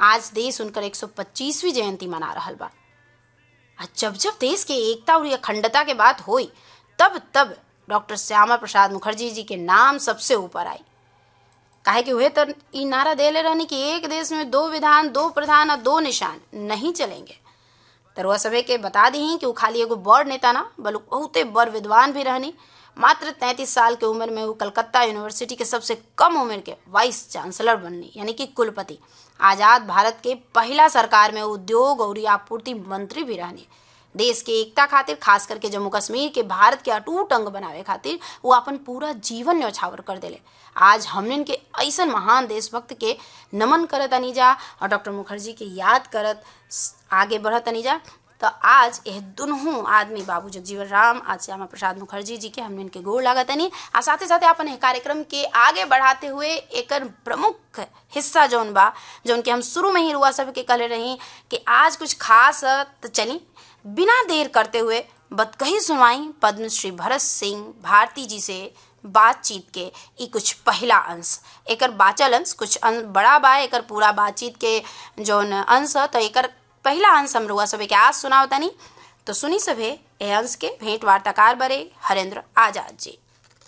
आज देश उनकर 125वीं जयंती मना रहल बा आ जब जब देश के एकता और अखंडता के बात होई तब तब डॉक्टर श्यामा प्रसाद मुखर्जी जी के नाम सबसे ऊपर आई काहे कि वह तो ई नारा देले रहनी कि एक देश में दो विधान दो प्रधान और दो निशान नहीं चलेंगे तरुआ सभे के बता दी कि वो खाली एगो बड़ नेता ना बल्कि बहुते बड़ विद्वान भी रहनी मात्र तैंतीस साल के उम्र में वो कलकत्ता यूनिवर्सिटी के सबसे कम उम्र के वाइस चांसलर बननी यानी कि कुलपति आज़ाद भारत के पहला सरकार में उद्योग और आपूर्ति मंत्री भी रहनी देश के एकता खातिर खास करके जम्मू कश्मीर के भारत के अटूट अंग बनावे खातिर वो अपन पूरा जीवन न्यौछावर कर देले आज हमने के ऐसा महान देशभक्त के नमन करत अनीजा और डॉक्टर मुखर्जी के याद करत आगे बढ़त अनीजा तो आज यह दुनों आदमी बाबू जगजीवन राम आज श्यामा प्रसाद मुखर्जी जी के हमने इनके गोड़ लागत नहीं आ साथे साथे अपन एह कार्यक्रम के आगे बढ़ाते हुए एक प्रमुख हिस्सा जौन बा जौन के हम शुरू में ही रुआ सब के कहले रही कि आज कुछ खास है तो चली बिना देर करते हुए बतकही सुनवाई पद्मश्री भरत सिंह भारती जी से बातचीत के ई कुछ पहला अंश एकर बाचल अंश कुछ अंश बड़ा बा एकर पूरा बातचीत के जौन अंश है तो एकर पहला अंश हम रुआ सभे के आज सुनाव तनी तो सुनी सभे ए अंश के भेंट वार्ताकार बरे हरेंद्र आजाद जी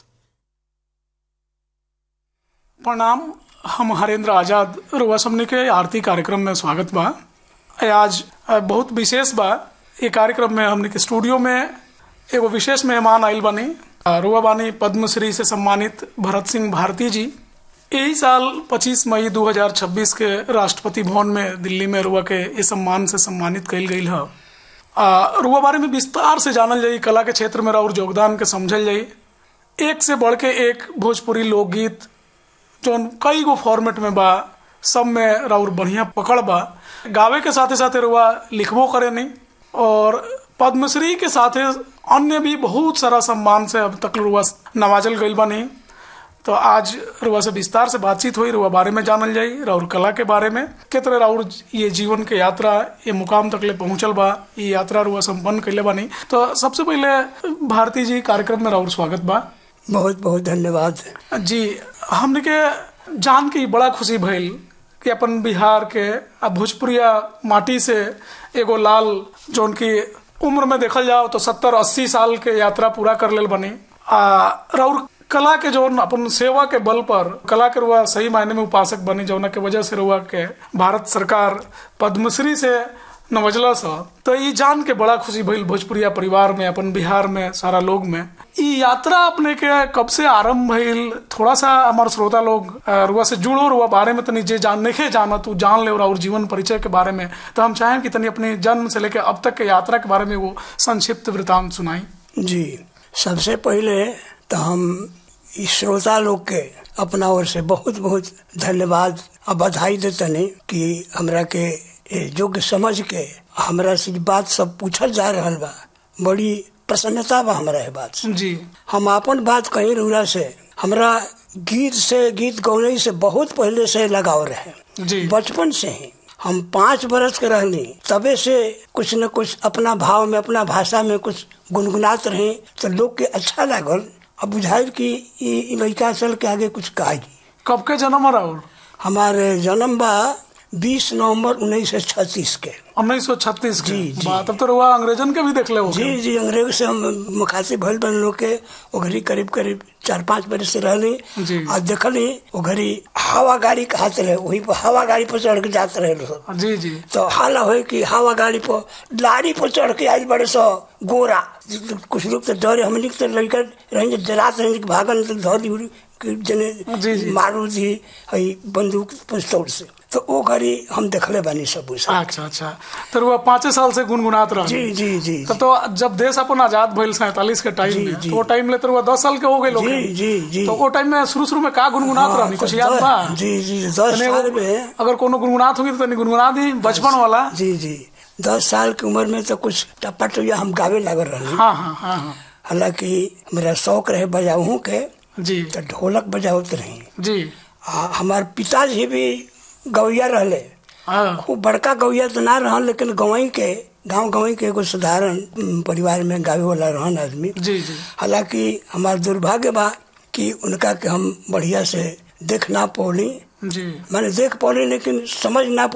प्रणाम हम हरेंद्र आजाद रुआ सबने के आरती कार्यक्रम में स्वागत बा ए आज बहुत विशेष बा ये कार्यक्रम में हमने के स्टूडियो में एगो विशेष मेहमान आयल बानी रुआ बानी पद्मश्री से सम्मानित भरत सिंह भारती जी यही साल 25 मई 2026 के राष्ट्रपति भवन में दिल्ली में रुआ के इस सम्मान से सम्मानित कल गई है रुआ बारे में विस्तार से जानल जाई कला के क्षेत्र में और योगदान के समझल जाई एक से बढ़ के एक भोजपुरी लोकगीत जो कई गो फॉर्मेट में बा सब में राउर बढ़िया पकड़ बा गावे के साथे साथे रुआ लिखबो करे नहीं और पद्मश्री के साथे अन्य भी बहुत सारा सम्मान से अब तक रुआ नवाजल गईल बा नहीं तो आज रुआ से विस्तार से बातचीत हुई रुआ बारे में जानल जाई राउर कला के बारे में के तरह राउर ये जीवन के यात्रा ये मुकाम तक ले पहुंचल बा ये यात्रा रुआ संपन्न कैले बानी तो सबसे पहले भारती जी कार्यक्रम में राउर स्वागत बा बहुत बहुत धन्यवाद जी हमने के जान के बड़ा खुशी भइल कि अपन बिहार के आ भोजपुरिया माटी से एगो लाल जो की उम्र में देखल जाओ तो सत्तर अस्सी साल के यात्रा पूरा कर लेल बनी आ राउर कला के जो अपन सेवा के बल पर कला के रुआ सही मायने में उपासक बनी जौना के वजह से रुआ के भारत सरकार पद्मश्री से नवजला सा तो ये जान के बड़ा खुशी भइल भोजपुरिया परिवार में अपन बिहार में सारा लोग में ई यात्रा अपने के कब से आरंभ भइल थोड़ा सा हमारे श्रोता लोग रुआ से जुड़ो रुआ बारे में तनी जे जान नहीं जाना तू जान ले और जीवन परिचय के बारे में तो हम चाहें कि तनी अपने जन्म से लेकर अब तक के यात्रा के बारे में वो संक्षिप्त वृतांत सुनाई जी सबसे पहले तो हम इस श्रोता लोग के अपना ओर से बहुत बहुत धन्यवाद और बधाई देते कि हमरा के योग्य समझ के हमरा से बात सब पूछल जा रहा बा बड़ी प्रसन्नता बा हमरा है बात से जी हम अपन बात कहीं रुरा से हमरा गीत से गीत गौने से बहुत पहले से लगाव रहे जी बचपन से ही हम पाँच बरस के रहनी तबे से कुछ न कुछ अपना भाव में अपना भाषा में कुछ गुनगुनात रहे तो लोग के अच्छा लागल अब बुझाइल कि ई लड़का चल के आगे कुछ कहा कब के जन्म राउर हमारे जन्म बा बीस नवंबर उन्नीस सौ छत्तीस के उन्नीस सौ छत्तीस जी, जी। तब तो रुआ अंग्रेजन के भी देख ले जी जी अंग्रेज से हम मुखातिब भइल बन लोग के वो घड़ी करीब करीब चार पाँच बरस से रहली जी। और देखली वो घड़ी हवा गाड़ी कहते रहे वही पर हवा गाड़ी पर चढ़ के जाते रहे लोग जी जी तो हाला हो कि हवा गाड़ी पर लाड़ी पर चढ़ के आई बड़े सो गोरा कुछ लोग तो डरे हम लोग तो लड़का रहेंगे डराते रहेंगे कि भागन तो धौली उड़ी कि जने जी, जी। मारू जी हई बंदूक पिस्तौल से तो वो घड़ी हम देखले बानी सब उसे अच्छा अच्छा तो रुआ पाँचे साल से गुनगुनात रहा जी जी जी तब तो जब देश अपन आजाद भइल सैतालीस के टाइम जी, में जी। तो वो टाइम ले तो रुआ दस साल के हो गए लोग जी जी जी तो वो टाइम में शुरू शुरू में का गुनगुनात हाँ, रहनी कुछ तो याद दस- बा जी जी दस तनी साल एगो- में अगर कोनो गुनगुनात होगी तो तनी गुनगुना दी बचपन वाला जी जी दस साल की उम्र में तो कुछ टप्पा टुया हम गावे लागल रहे हाँ हाँ हाँ हाँ हालांकि मेरा शौक रहे बजाऊ के जी तो ढोलक बजावत रही जी आ, हमार पिताजी भी गवैया रहले हाँ खूब बड़का गवैया तो ना रहन लेकिन गवई के गांव गवई के एगो साधारण उम, परिवार में गावे वाला रहन आदमी जी जी हालांकि हमार दुर्भाग्य बा कि उनका के हम बढ़िया से देख ना पौली जी मैंने देख पौली लेकिन समझ ना